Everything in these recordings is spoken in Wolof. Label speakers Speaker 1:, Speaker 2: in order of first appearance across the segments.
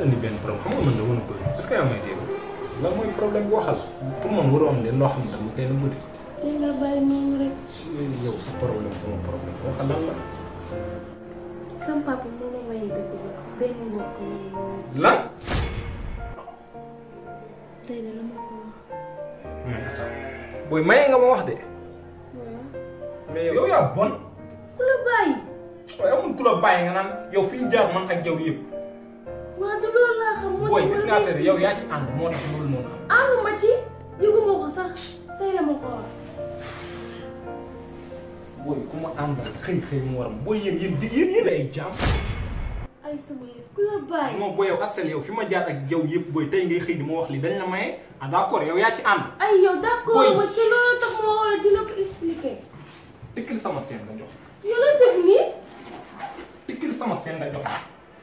Speaker 1: indi benn problème xam nga man dama la bëri est-ce que yaa may dégg lan mooy problème bi waxal pour man waroo am leen loo xam ne dama koy nëbbu de
Speaker 2: li nga bàyyi noonu rek
Speaker 1: yow sa problème sama problème waxal lan la
Speaker 2: sam papa moo ma may dëgg ba benn mbokk yi
Speaker 1: lan
Speaker 2: tey de la ma ko wax
Speaker 1: booy maye nga ma wax de
Speaker 2: waaw
Speaker 1: mais yow yaa bon
Speaker 2: ku la bàyyi
Speaker 1: waaye amul ku la bàyyi nga naan yow fi ñu jaar man ak yow yëpp
Speaker 2: waa du loolu laa xam moo
Speaker 1: booy
Speaker 2: tax
Speaker 1: gis
Speaker 2: ma
Speaker 1: nga affaire yow yaa ci ànd moo tax loolu noonu am
Speaker 2: ànduma ci yëguma ko sax tey la ma ko wax
Speaker 1: booy ku ma àndal xëy xëy mu waram booy yéen yéen dig yéen yéen ay jaam
Speaker 2: ay sama yëf ku la bàyyi
Speaker 1: moom booy yow asal yow fi ma jaar ak yow yëpp booy tey ngay xëy di ma wax li dañ la maye ah d'accord yow yaa ci ànd
Speaker 2: ay yow d'accord
Speaker 1: Boy.
Speaker 2: ma ci loolu tax ma wala di la ko expliquer
Speaker 1: tikkil sama seen nga jox
Speaker 2: yow la def nii
Speaker 1: tikkil sama seen nga jox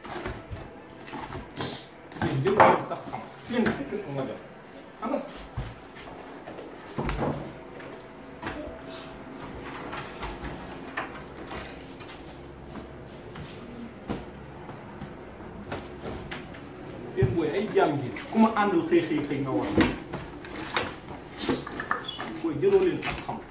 Speaker 1: yéen jël ko sax xam seen tikkil ko nga jox sama yéen booy ay jaam gi ku ma àndal xëy xëy xëy nga war booy jëloo leen sax xam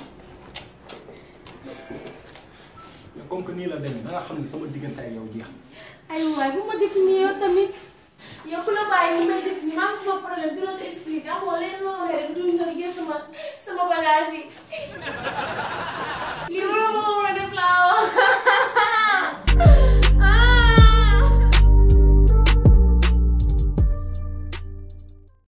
Speaker 1: mais comme que nii la demee da nga xam ne sama diggante ak yow jeex na.
Speaker 2: ay waay bu ma def nii yow tamit yow ku la bàyyi ni may def nii maa ngi sama problème di la ko expliquer amoo leen loo waxee rek du nga jël sama